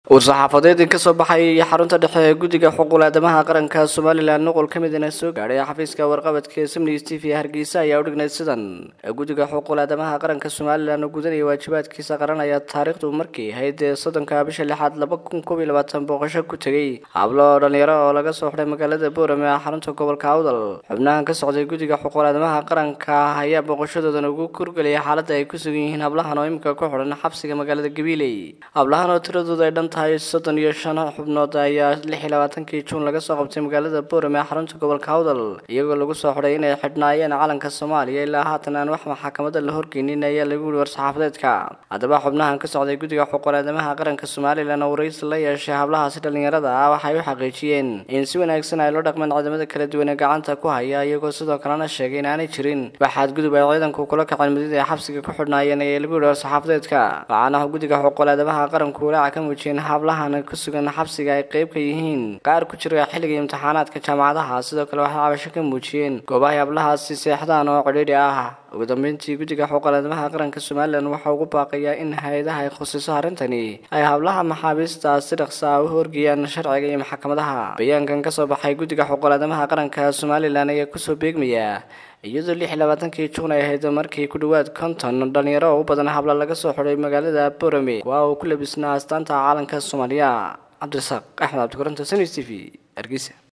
war-saxaafadeed ka soo baxay xarunta dhexe ee guddiga xuquuqul aadamaha qaranka somalilan nuqul ka midana soo gaadhay xafiiska warqabadka ee samniga t v hargeysa ayaa u dhignay sidan guddiga xuquuqul aadamaha qaranka somalilan oo gudanaya waajibaadkiisa qaranaya taariikhdu markii ahayd soddonka bisha lixaad laba kun koob iyo labaatan booqasho ku tegay hablo dhalinyaro oo laga soo xidhay magaalada boorame ee xarunta gobolka awdal xubnahan ka socday guddiga xuquuqul aadamaha qaranka ayaa booqashadoodan ugu kurgelaya xaaladda ay ku sugan yihiin hablahan oo imika ku xidhan xabsiga magaalada gabiiley hablahan oo tiradooda ay dhan tahay soddon iyo shan xubnood ayaa lix iyo labaatankii juun laga soo qabtay magaalada boorame ee xarunta gobolka awdal iyagoo lagu soo xidhay inay xidhnaayeen calanka soomaaliya ilaa haatan aan wax maxakamada la horgeynin ayaa lagu yihi war-saxaafadeedka haddaba xubnahan ka socday guddiga xuquuqul aadamaha qaranka somalilan oo waraysi la yeeshay hablahaasi dhalinyarada ah waxay u xaqiijiyeen in si wanaagsan ay loo dhaqmeen ciidamada kala duwan ee gacanta ku haya iyagoo sidoo kalena sheegay in aanay jirin waxaad gudub ay ciidanku kula kaceen mudida ay xabsiga ku xidhnaayeen ayaa lagu yihi war-saxaafadeedka waxaana guddiga xuquuqul aadamaha qaranku walaaca ka muujiyeen hablahan ku sugan xabsiga ay qayb ka yihiin qaar ku jira xilliga imtixaanaadka jaamacadaha sidoo kale waxay cabasho ka muujiyeen goobahay hablahaasi seexdaan oo cidhiidhi ah ugu dambeyntii guddiga xuquuqul aadamaha qaranka somalilan waxaa ugu baaqayaa in hay-adaha ay khusiso arrintani ay hablaha maxaabiista si dhaqsa ah u horgeeyaan sharciga iyo maxkamadaha bayaankan kasoo baxay guddiga xuquuqul aadamaha qaranka somalilan ayaa kusoo beegmaya iyadoo lix iyo labaatankii juun ay ahayd markii ku dhowaad konton dhalinyaro oo u badan habla laga soo xidhay magaalada borame kuwa uu ku labisnaa astaanta caalanka soomaaliya cabdirasaaq axmed cabdikuranto sani t v hargeysa